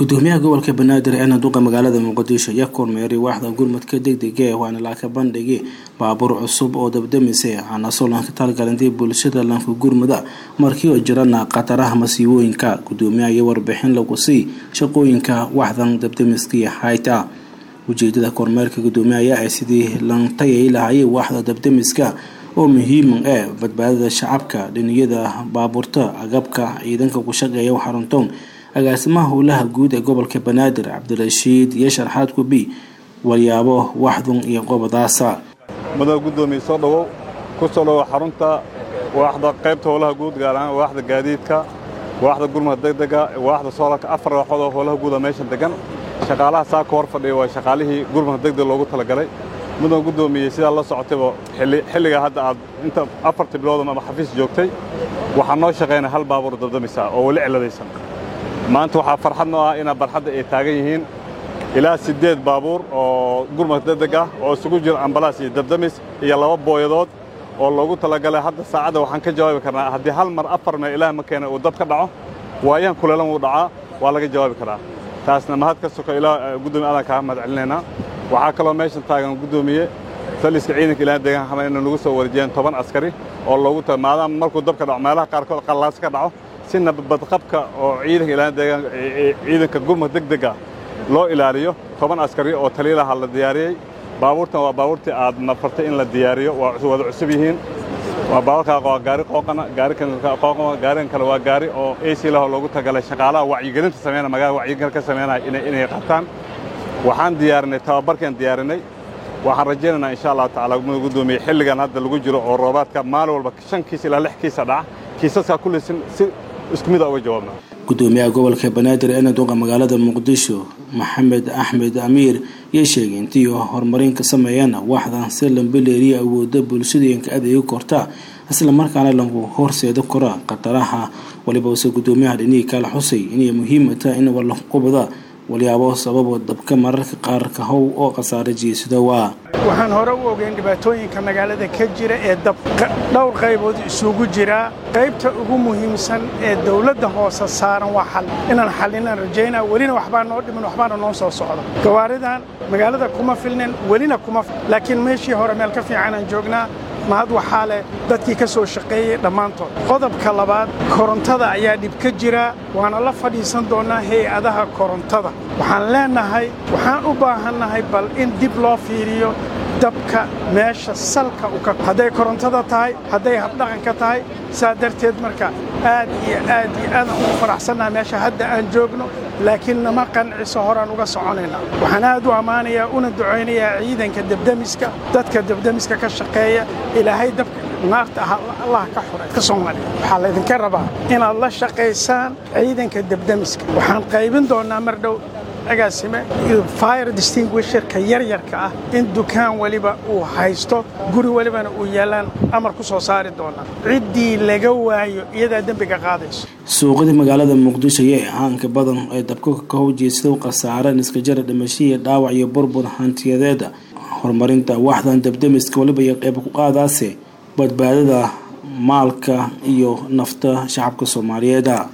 gudoomiyaha gobolka banaadir ee duqa magaalada muqdisho ayaa kormeeray waaxda gurmadka degdega ee waana laaka bandhigay baabuur cusub oo dabdamisay aanasoo lanka talgalintay bulshada lanka gurmada markii oo jirana khataraha masiibooyinka gudoomiyaha iyo warbixin lagu sii shaqooyinka waaxdan dabdamiskii hayta ujeedada kormeerka gudoomiyaha ayaa ah sidii lantayay lahayay waaxda dabdamiska oo muhiima ee badbaadada shacabka dhiniyada baabuurta agabka ciidanka ku shaqeeya xaruntoon agaasimaha howlaha guud ee gobolka banaadir cabdirashiid iyo sharxaad kubi walyaabo waxdun iyo qobadaasa mudane guddoomiye soo dhowow ku soo dhowow xarunta waaxda qaybta howlaha guud gaar ahaan waaxda gaadiidka waaxda gurmada degdega waaxda soolarka afar waaxood oo howlaha guuda meeshan degan shaqaalaha saa ka hor fadhiya waa shaqaalihii gurmada degdeg loogu talagalay mudane guddoomiye sidaa la socotayba xilligaa hadda aad inta afartii bilood ama xafiis joogtay waxaa noo shaqaynaya hal baabuur dabdamisa oo weli ciladaysan maanta waxaa farxad noo ah inaa barxadda ay taagan yihiin ilaa siddeed baabuur oo gurmad degdeg ah oo isugu jira ambalaas iyo dabdamis iyo laba booyadood oo loogu talagalay hadda saacadda waxaan ka jawaabi karnaa haddii hal mar afar meel ilaah ma keena uu dab ka dhaco waayahan kuleelan wuu dhacaa waa laga jawaabi karaa taasna mahad ka soka ilaa guddoomiye adan kaa mahad celinaynaa waxaa kaloo meeshan taagan guddoomiye taliska ciidanka ilaah deegaan xamar inay nagu soo wareejiyeen toban askari oo loogu ta maadaama markuu dab ka dhaco meelaha qaarkood qallaas ka dhaco si nabadqabka oo ciidanka ilaa deegaan ciidanka gurmad degdega loo ilaaliyo toban askari oo taliilaha la diyaariyey baabuurtan waa baabuurtii aad nafartay in la diyaariyo waa wada cusub yihiin waa baabuurkaa waa gaari qooqana gaariqooqana gaarigan kale waa gaari oo ac laho loogu tagalay shaqaalaha wacyigelinta sameynaya magaalada wacyigelin ka sameynaya inay qabtaan waxaan diyaarinay tababarkaan diyaarinay waxaan rajaynaynaa insha allahu tacala guddoomiye xilligan hadda lagu jiro oo roobaadka maalin walba shan kiis ilaa lix kiisa dhaca kiisaskaa kullisin si isku mid a uga jawaabna gudoomiyaha gobolka banaadir ee duqa magaalada muqdisho maxamed axmed amiir iyo sheegay intii horumarin ka sameeyaan waaxdan si lambileeriya awooda bulshadeenka adeega korta isla markaana lagu horseeda kora khataraha waliba use gudoomiyaha dhinihii kala xusay inay muhiima tahay in walaqubada walyaabo sababo dabka mararka qaar ka how oo khasaare jeesada waa waxaan hore u ogeyn dhibaatooyinka magaalada ka jira ee dab dhowr qaybood isugu jiraa qaybta ugu muhiimsan ee dawladda hoose saaran waa xal inaan xallinaan rajaynaa welina waxbaa noo dhimin waxbaana noo soo socda gawaaridan magaalada kuma filnin welina kuma laakiin meeshii hore meel ka fiicanaan joognaa mahad waxaa leh dadkii ka soo shaqeeyey dhammaantood qodobka labaad korontada ayaa dhib ka jira waana la fadhiisan doonnaa hay-adaha korontada waxaan leennahay waxaan u baahannahay bal in dib loo fiiriyo dabka meesha salka uka hadday korontada tahay hadday habdhaqanka tahay saa darteed marka aad iyo aad iyo aadaan ugu faraxsannaha meesha hadda aan joogno laakiin nama qanciso horaan uga soconaynaa waxaan aad u ammaanayaa una ducaynayaa ciidanka debdemiska dadka debdemiska ka shaqeeya ilaahay dabka naarta ah allah ka xuray ka soomaaliya waxaa laydinka rabaa inaad la shaqaysaan ciidanka debdemiska waxaan qaybin doonnaa mar dhow agaasime fire distinguisherka yaryarka ah in dukaan weliba uu haysto guri welibana uu yaallaan amar ku soo saari doonaa ciddii laga waayo iyadaa dembiga qaadayso suuqadii magaalada muqdisho ayay ahaanka badan ee dabka ka howjeedsada khasaareen iskajara dhimashiya dhaawac iyo burbur hantiyadeeda horumarinta waaxdan dabdamiska waliba iyo qeyb ku qaadaase badbaadada maalka iyo nafta shacabka soomaaliyeed